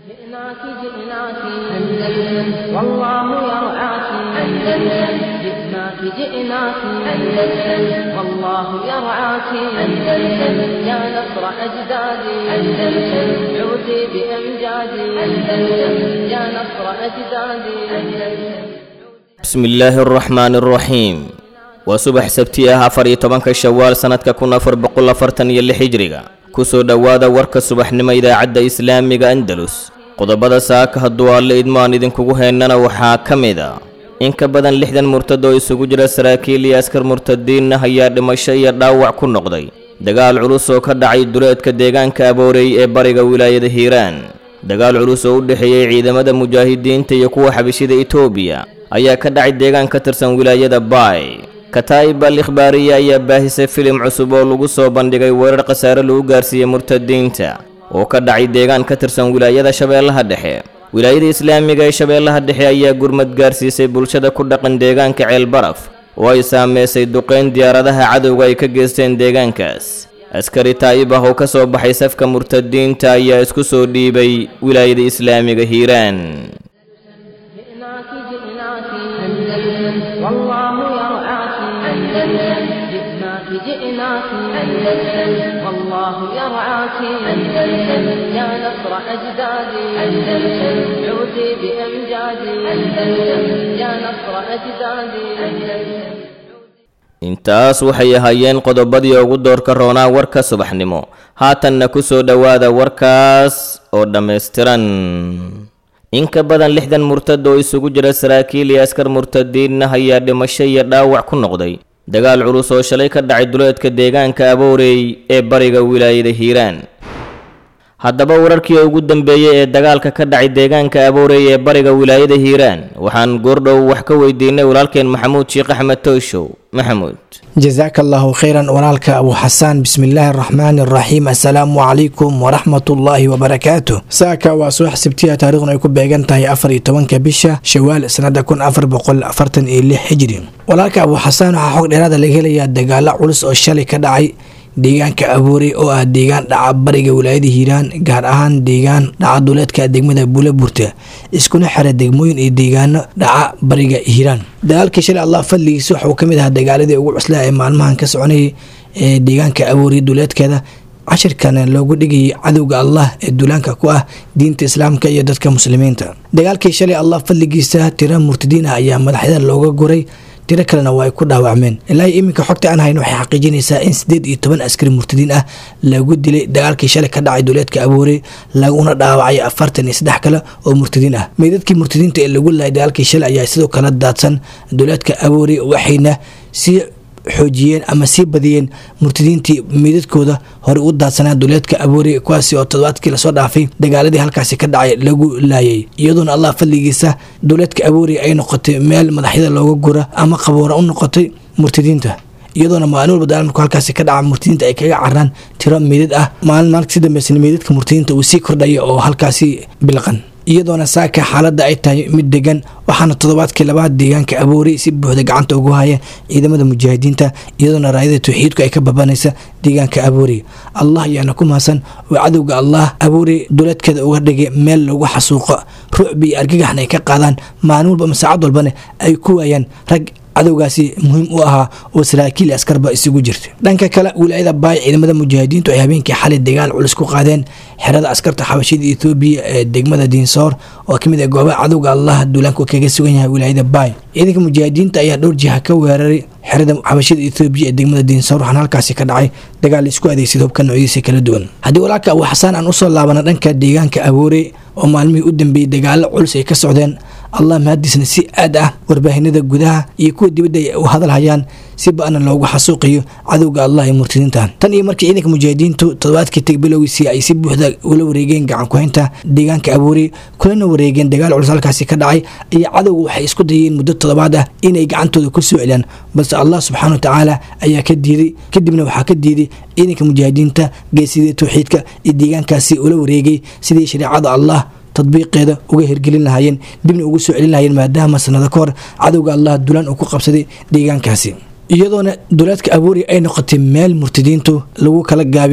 جئناك جئناك أندلس والله يرعاك أندلس جئناك جئناك أندلس والله يرعاك أندلس يا نصر أجدادي أندلس عودي بأمجادي أندلس يا نصر أجدادي أندلس bismi illaahi araxmaani araxiim waa subax sabti ah afar iyo tobanka shawaal sannadka kun afar boqol afartan iyo lix hijriga kusoo dhowaada warka subaxnimo idaacadda islaamiga andalus qodobada saaka hadduu alle idmaan idinkugu heennana waxaa ka mid a in ka badan lixdan murtad oo isugu jira saraakiil iyo askar murtadiin ah ayaa dhimasho iyo dhaawac ku noqday dagaal culus oo ka dhacay duleedka deegaanka abooreey ee bariga wilaayada hiiraan dagaal culus oo u dhexeeyey ciidamada mujaahidiinta iyo kuwa xabishida etoobiya ayaa ka dhacay deegaan ka tirsan wilaayada baay kataa'ib al ikhbaariya ayaa baahisay filim cusub oo lagu soo bandhigay weerar khasaare lagu gaarsiiyey murtadiinta oo ka dhacay deegaan ka tirsan wilaayada shabeellaha dhexe wilaayada islaamiga ee shabeellaha dhexe ayaa gurmad gaarsiisay bulshada ku dhaqan deegaanka ceelbaraf oo ay saameysay duqeyn diyaaradaha cadowga ay ka geysteen deegaankaas askari taa'ib ah oo ka soo baxay safka murtadiinta ayaa isku soo dhiibay wilaayada islaamiga hiiraan جئناك جئناك أندلس والله يرعاك أندلس جئناك جئناك أندلس والله يرعاك أندلس يا نصر أجدادي أندلس عودي بأمجادي أندلس يا نصر أجدادي أندلس intaas waxay ahaayeen qodobadii ugu doorka roonaa warka subaxnimo haatanna ku soo dhowaada warkaas oo dhammaystiran in ka badan lixdan murtad oo isugu jira saraakiil iyo askar murtadiin ah ayaa dhimasho iyo dhaawac ku noqday dagaal culus oo shalay ka dhacay duleedka deegaanka abooreey ee bariga wilaayada hiiraan haddaba wararkii ugu dambeeyey ee dagaalka ka dhacay deegaanka abooreey ee bariga wilaayada hiiraan waxaan goordhow wax ka weydiinay walaalkeen maxamuud sheekh axmed tooshow maxamuud jasaaka allahu khayran walaalka abu xasaan bismillaahi araxmaani araxiim assalaamu calaykum waraxmatullaahi wabarakaatu saaka waa subax sabtiya taarikhdan ay ku beegan tahay afar iyo tobanka bisha shawaal sanada kun afar boqol afartan iyo lix hijri walaalka abu xasaan waxaa xog dheeraada laga helayaa dagaalo culus oo shalay ka dhacay deegaanka abuurey oo ah deegaan dhaca bariga wilaayada hiiraan gaar ahaan deegaan dhaca duleedka degmada buulaburta iskuna xira degmooyin iyo deegaano dhaca bariga hiiraan dagaalkii shalay allah fadligiisa waxauu ka mid ahaa dagaaladii ugu cuslaa ee maalmahan ka soconayay ee deegaanka abuurey duleedkeeda cashirkana loogu dhigayay cadowga allah ee duulaanka ku ah diinta islaamka iyo dadka muslimiinta dagaalkii shalay allah fadligiisa tira murtadiin ah ayaa madaxyada looga guray tiro kalena waa ay ku dhaawacmeen ilaa iminka xogta aan hayno waxay xaqiijinaysaa in sideed iyo toban askari murtadiin ah lagu dilay dagaalkii shalay ka dhacay duleedka abuure laguna dhaawacay afartan iyo saddex kale oo murtadiin ah meydadkii murtadiinta ee lagu laayay dagaalkii shalay ayaa sidoo kale daadsan duleedka abuure waxayna sii xoojiyeen ama sii badiyeen murtadiintii meydadkooda hore u daadsanaa duleedka abuure kuwaasi oo todobaadkii lasoo dhaafay dagaaladii halkaasi ka dhacay lagu laayay iyadoona allah fadligiisa duleedka abuure ay noqotay meel madaxyada looga gura ama qaboora u noqotay murtadiinta iyadoona maalin walba dagaal markuu halkaasi ka dhaca murtadiinta ay kaga caraan tiro meydad ah maalin maalinka si dambeysana meydadka murtadiinta uu sii kordhaya oo halkaasi bilqan iyadoona saaka xaaladda ay tahay mid degan waxaana toddobaadkii labaad deegaanka abuurey si buuxda gacanta ugu haya ciidamada mujaahidiinta iyadoona raayada tawxiidku ay ka babanaysa deegaanka abuurey allah ayaana ku mahadsan oo cadowga allah abuurey duleedkeeda uga dhigay meel lagu xasuuqo rucbi iyo argagaxna ay ka qaadaan maalin walba ama saacad walbana ay ku waayaan rag cadowgaasi muhiim u ahaa oo saraakiil askarba isugu jirta dhanka kale wilaayada baay ciidamada mujaahidiintu ay habeenkii xalay dagaal culus ku qaadeen xerada askarta xabashida ethoobiya ee degmada diinsoor oo kamid ah goobaha cadowga allah duulaanku kaga sugan yahay wilaayada baay ciidanka mujaahidiinta ayaa dhowr jiha ka weeraray xerada xabashida ethoobiya ee degmada diinsoor waxaana halkaasi ka dhacay dagaal isku adeegsada hubka noocyadiisa kala duwan haddii walaalka abu xasaan aan usoo laabana dhanka deegaanka abuure oo maalmihii u dambeeyey dagaalo culus ay ka socdeen allah mahadiisna si aad ah warbaahinada gudaha iyo kuwa dibadda ay u hadalhayaan si ba-na loogu xasuuqiyo cadowga allah ee murtadiinta tan iyo markii ciidanka mujaahidiintu toddobaadkii tag bilowgiisii ay si buuxda ula wareegeen gacan ku-haynta deegaanka abuuri kulana wareegeen dagaal culus halkaasi ka dhacay iyo cadowga waxay isku dayeen muddo toddobaad ah inay gacantooda ku soo celiyaan balse allah subxaana wa tacaala ayaa ka diiday kadibna waxaa ka diiday ciidanka mujaahidiinta geesidii tawxiidka iyo deegaankaasi ula wareegay sidii shareecada allah tadbiiqeeda uga hirgelin lahaayeen dibna ugu soo celin lahayeen maadaama sanado ka hor cadowga allah dulaan uu ku qabsaday deegaankaasi iyadoona duleedka abuuri ay noqotay meel murtadiintu lagu kala gaabiyo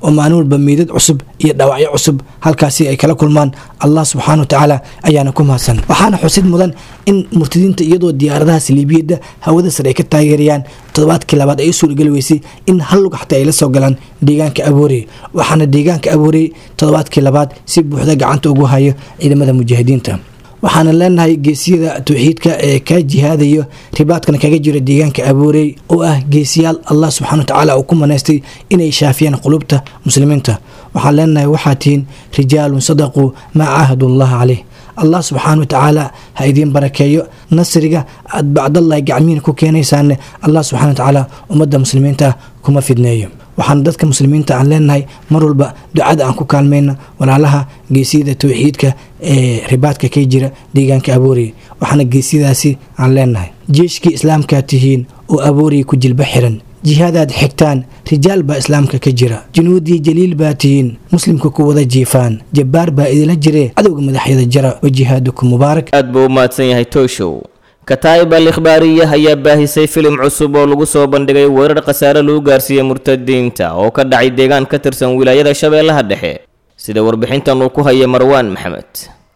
oo maalin walba meydad cusub iyo dhaawacyo cusub halkaasi ay kala kulmaan allah subxaana wa tacaala ayaana ku mahadsan waxaana xusid mudan in murtadiinta iyadoo diyaaradaha saliibiyadda hawada sare ay ka taageerayaan toddobaadkii labaad ay u suurageli weysay in hal lug xataa ay la soo galaan deegaanka aboorey waxaana deegaanka aboorey toddobaadkii labaad si buuxda gacanta ugu hayo ciidamada mujaahidiinta waxaana leenahay geesiyada towxiidka ee kaa jihaadayo ribaadkana kaga jira deegaanka aboorey oo ah geesiyaal allah subxana watacaala uu ku manaystay inay shaafiyaan qulubta muslimiinta waxaan leenahay waxaa tihiin rijaalun sadaquu maa caahadullaha caleyh allah subxaana watacaala ha idiin barakeeyo nasriga aad bacdallahi gacmihiina ku keenaysaanne allah subxana watacaala ummadda muslimiinta kuma fidneeyo waxaana dadka muslimiinta aan leenahay mar walba ducada aan ku kaalmayna walaalaha geesiyada towxiidka ee ribaadka ka jira deegaanka aboorey waxaana geesiyadaasi aan leenahay jeeshkii islaamkaa tihiin oo aboorey ku jilba xiran jihaadaad xigtaan rijaal baa islaamka ka jira junuudii jaliil baa tihiin muslimka ku wada jiifaan jabbaar baa idila jiree cadowga madaxyada jara wa jihaadukum mubaarak aad buu u mahadsan yahay tooshow kataa'ib al ikhbaariya ayaa baahisay filim cusub oo lagu soo bandhigay weerar khasaare lagu gaarsiiyey murtadiinta oo ka dhacay deegaan ka tirsan wilaayada shabeellaha dhexe sida warbixintan uu ku haya marwaan maxamed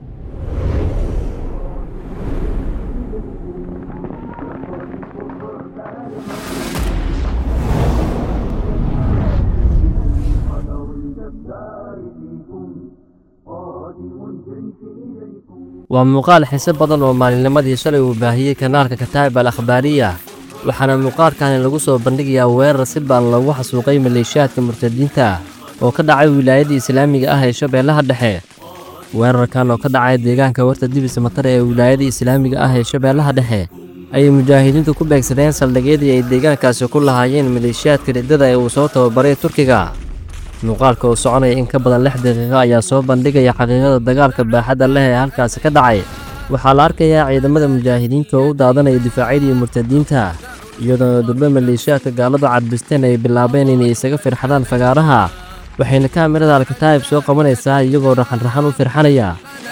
waa muuqaal xiise badan oo maalinnimadii shalay uu baahiyey kanaalka kataa'ib al akhbaariya waxaana muuqaalkani lagu soo bandhigayaa weerar si baan loogu xasuuqay maleeshiyaadka murtadiinta oo ka dhacay wilaayadii islaamiga ah ee shabeellaha dhexe weerarkan oo ka dhacay deegaanka warta dibis matare ee wilaayadii islaamiga ah ee shabeellaha dhexe ayay mujaahidiintu ku beegsadeen saldhigyadii ay deegaankaasi ku lahaayeen maleeshiyaadka riddada ee uu soo tababaray turkiga muuqaalka oo soconaya in ka badan lix daqiiqo ayaa soo bandhigaya xaqiiqada dagaalka baaxadda leh ee halkaasi ka dhacay waxaa la arkayaa ciidamada mujaahidiinta oo u daadanaya difaacyadii murtadiinta iyadoona durbe maleeshiyaadka gaaladu cadbisteen ay bilaabeen inay isaga firxadaan fagaaraha waxayna kaamirada alkataa'ib soo qabanaysaa iyagoo raxanraxan u firxanaya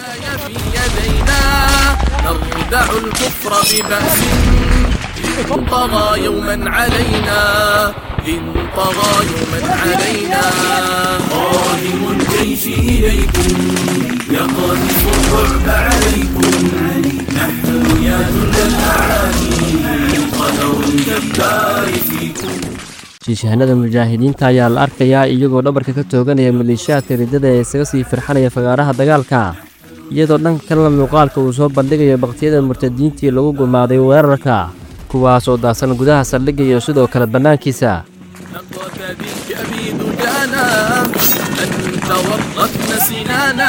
نردع الكفر ببأس إن طغى يوما علينا إن طغى يوما علينا قادم الجيش إليكم يقذف الرعب عليكم نحن يا جند الأعادي قدر الجبار فيكم shiishahanada mujaahidiinta ayaa la arkayaa iyagoo dhabarka ka tooganaya maleeshiyaadka riddada ee isaga sii firxanaya fagaaraha dagaalka iyadoo dhanka kalena muuqaalka uu soo bandhigayo bakhtiyada murtadiintii lagu gumaaday weerarka kuwaas oo daasan gudaha saldhigga iyo sidoo kale bannaankiisa نقتديك أبي دجانا أنت ورطنا سنانا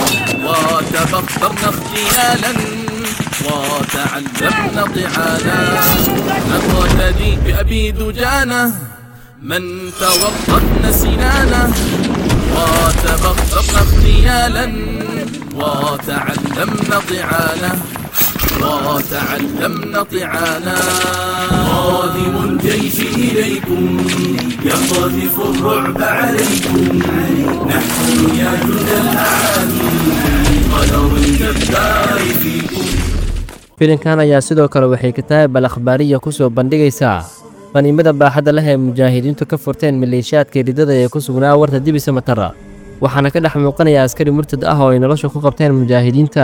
وتبطرنا اغتيالا وتعلمنا طعانا نقتدي بأبي دجانة من تورطنا سنانا وتبطرنا اغتيالا وتعلمنا طعانا وتعلمنا طعانا قادم الجيش إليكم يقذف الرعب عليكم نحن يا جند الأعادي قدر الجبار فيكم filinkan ayaa sidoo kale waxay kataa'ib al akhbaariya ku soo bandhigaysaa qaniimada baaxadda leh ee mujaahidiintu ka furteen maleeshiyaadka riddada ee ku sugnaa warta dibisa matara waxaana ka dhex muuqanaya askari murtad ah oo ay nolosha ku qabteen mujaahidiinta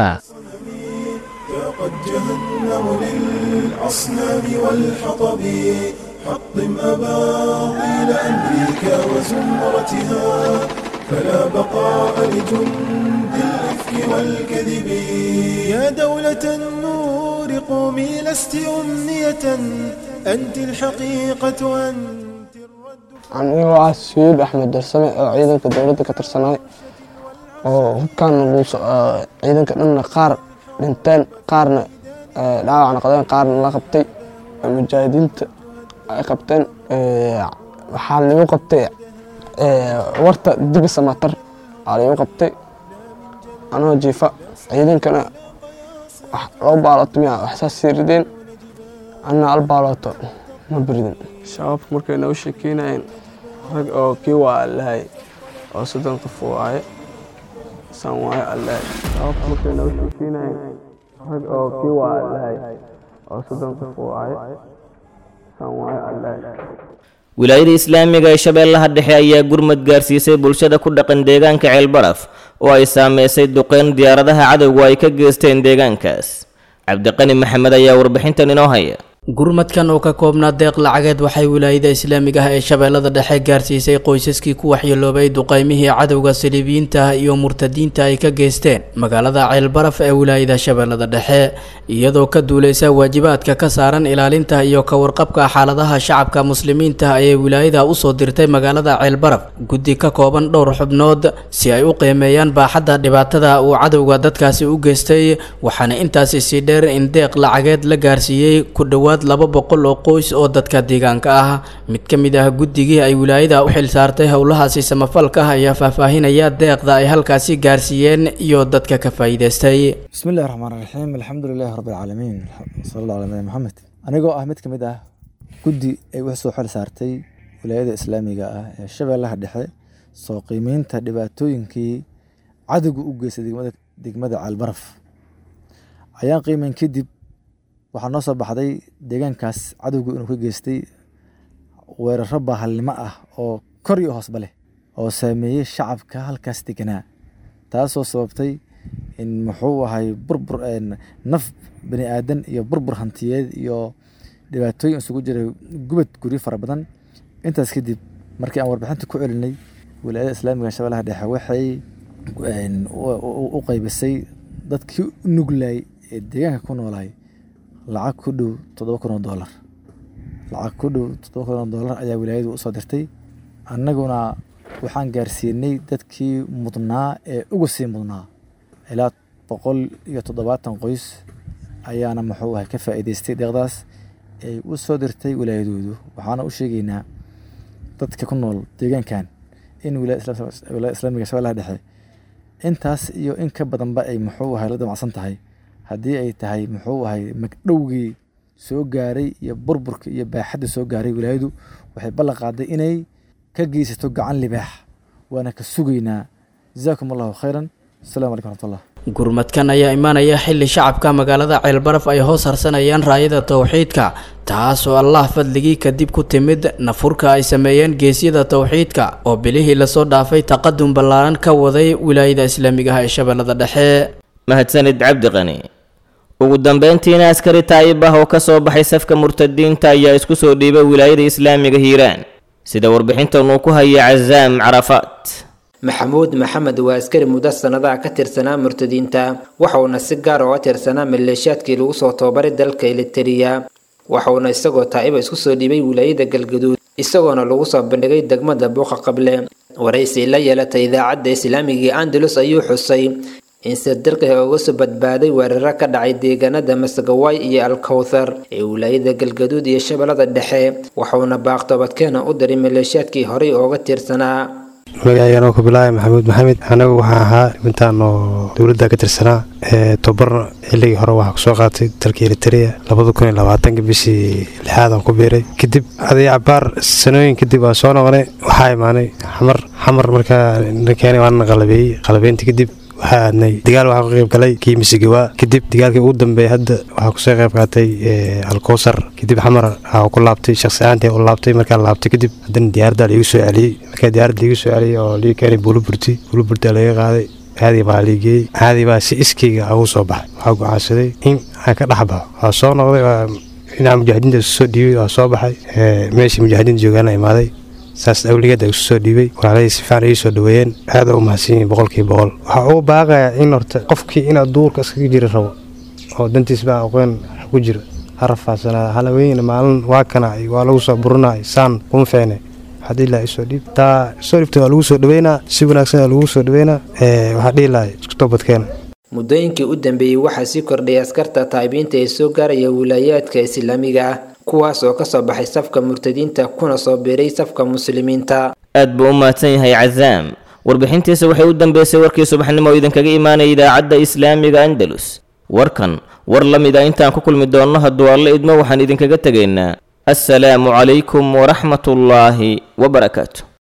قد جهنم للأصنام والحطب حطم أباطيل أمريكا وزمرتها فلا بقاء لجند الإفك والكذب يا دولة النور قومي لست أمنية أنت الحقيقة أنت الرد anigoo ah sayid axmed darsame oo ciidanka dowladda ka tirsanay oo hubkaan ciidanka dhanna qaar dhinteen qaarna dhaawac noqdeen qaarna la qabtay mujaahidiinta ay qabteen waxaa lagu qabtay warta dibi samatar aa lagu qabtay anoo jiifa ciidankana loo baaloto miya waxsaas sii rideen anna al baalooto ma biridin shabaabka markay noo sheekeynayeen rag oo kii waa allahay oo soddon qof waaye san waaye allahay shabaabka markay noo sheekeynayeen rag oo kii waa allahay oo soddon qof waaye san waaye allahay wilaayada islaamiga ee shabeellaha dhexe ayaa gurmad gaarsiisay bulshada ku dhaqan deegaanka ceelbaraf oo ay saameysay duqeyn diyaaradaha cadowgu ay ka geysteen deegaankaas cabdiqani maxamed ayaa warbixintan inoo haya gurmadkan oo ka koobnaa deeq lacageed waxay wilaayada islaamiga ah ee shabeellada dhexe gaarsiisay qoysaskii ku waxyeeloobay duqaymihii cadowga saliibiyiinta iyo murtadiinta ay ka geysteen magaalada ceelbaraf ee wilaayada shabeellada dhexe iyadoo ka duuleysa waajibaadka ka saaran ilaalinta iyo ka warqabka xaaladaha shacabka muslimiinta ayay wilaayada usoo dirtay magaalada ceelbaraf guddi ka kooban dhowr xubnood si ay u qiimeeyaan baaxadda dhibaatada uu cadowga dadkaasi u geystay waxaana intaasi sii dheer in deeq lacageed la gaarsiiyey ku dhowaad laba boqol oo qoys oo dadka deegaanka ah mid ka mid ah guddigii ay wilaayada u xil saartay howlahaasi samafalka ah ayaa faahfaahinaya deeqda ay halkaasi gaarsiiyeen iyo dadka ka faa'iidaystay bismi illahi raxmaan raxiim alxamdu lilahi rabbi alcaalamiin sala allah ala nabi maxamed anigoo ah mid ka mid ah guddi ay wax soo xil saartay wilaayada islaamiga ah ee shabeellaha dhexe soo qiimeynta dhibaatooyinkii cadowga u geystay degmada degmada caalbaraf ayaan qiimeyn kadib waxaa noo soo baxday deegaankaas cadowgu inuu ka geystay weeraro baahalnimo ah oo kor iyo hoosba leh oo saameeyey shacabka halkaas deganaa taasoo sababtay in muxuu ahay burbur naf bani aadan iyo burbur hantiyeed iyo dhibaatooyin isugu jiray gubad guryo fara badan intaas kadib markii aan warbixinta ku celinay wilaayada islaamiga shabeellaha dhexe waxay u qaybisay dadkii u nuglaay ee deegaanka ku noolaay lacag ku dhow toddoba kun oo doolar lacag ku dhow toddoba kun oo doolar ayaa wilaayadu usoo dirtay annaguna waxaan gaarsiinay dadkii mudnaa ee uga sii mudnaa ilaa boqol iyo toddobaatan qoys ayaana muxuu ahay ka faa'iidaystay deeqdaas ay u soo dirtay wilaayadoodu waxaana u sheegaynaa dadka ku nool deegaankan in wilaayada islaamiga shabeellaha dhexe intaas iyo in ka badanba ay muxuu ahay la damacsan tahay haddii ay tahay muxuu ahay magdhowgii soo gaaray iyo burburka iyo baaxadda soo gaaray wilaayadu waxay ballan qaaday inay ka geysato gacan libaax waana ka sugaynaa jazaakum allahu khayran asalamu calaykum raxmatullah gurmadkan ayaa imaanaya xilli shacabka magaalada ceelbaraf ay hoos harsanayaan raayada towxiidka taas oo allah fadligii kadib ku timid nafurka ay sameeyeen geesyada towxiidka oo bilihii lasoo dhaafay taqadum ballaaran ka waday wilaayada islaamiga ah ee shabeellada dhexe mahadsanid cabdiqani ugu dambeyntiina askari taayib ah oo ka soo baxay safka murtadiinta ayaa isku soo dhiibay wilaayada islaamiga hiiraan sida warbixintan uu ku hayay cazaam carafaat maxamuud maxamed waa askari muddo sannadaha ka tirsanaa murtadiinta waxauna si gaar uga tirsanaa maleeshiyaadkii lagu soo tababaray dalka elitariya waxauna isagoo taa'iba isku soo dhiibay wilaayada galgaduud isagoona lagu soo bandhigay degmada buuqa qable waraysi la yeelatay idaacadda islaamiga andalus ayuu xusay in sirdirqiga uga soo badbaaday weeraro ka dhacay deegaanada masagawaay iyo alkowthar ee wilaayada galgaduud iyo shabeellada dhexe waxauna baaqtoobadkeena u diray maleeshiyaadkii horey ooga tirsanaa magacayganoo ku bilaaya maxamuud maxamed anagu waxaan ahaa intaan oo dowladda ka tirsanaa tobar xilligii hore waxaa kusoo qaatay dalka eriteria labada kun iyo labaatanka bishii lixaadaan ku biiray kadib aday cabaar sanooyin kadib waan soo noqonay waxaa imaanay xamar xamar markaa keenay waana qalabeeyey qalabeynta kadib waxaa aadnay dagaal waxaa ka qayb galay kii misigawaa kadib dagaalkii ugu dambeeyay hadda waxaa kusoo qayb qaatay alkowsar kadib xamar waxaa ku laabtay shakhsi ahaantii u laabtay markaa laabtay kadib haddana diyaaradda liigu soo celiyey markaa diyaaradda liigu soo celiyey oo liigu keenay buuluburti buuluburti laga qaaday caadi baa liigeeyey caadi baa si iskayga ugu soo baxay waxaa go'aansaday in aan ka dhex baxo waa soo noqday dhinaca mujaahidiinta soo dhiibay waa soo baxay meeshii mujaahidiinta joogaana imaaday saas awligeeda isu soo dhiibay walaalahii si fiican ii soo dhaweeyeen aad u mahadsan yihiin boqolkiiba boqol waxaa ugu baaqayaa in horta qofkii inaad duurka iskaga jiri rabo oo dantiis baa aqoon ku jiro ha rafaadsanaa halaweyna maalin waa kana waa lagu soo burinay saan kuma feene waxaa dhihi lahaa isoo dhiib taa isoo dhiibta waa lagu soo dhaweynaa si wanaagsan waa lagu soo dhaweynaa waxaa dhihi lahaa isku toobadkeena muddooyinkii u dambeeyey waxaa sii kordhayay askarta taabiinta ee soo gaaraya wilaayaadka islaamiga ah kuwaas oo kasoo baxay safka murtadiinta kuna soo biiray safka muslimiinta aad buu u mahadsan yahay cazaam warbixintiisa waxay u dambeysay warkii subaxnimo oo idinkaga imaanaya idaacadda islaamiga andalus warkan war la mid a intaan ku kulmi doonno hadduu alle idmo waxaan idinkaga tegaynaa assalaamu calaykum waraxmatullaahi wabarakaatu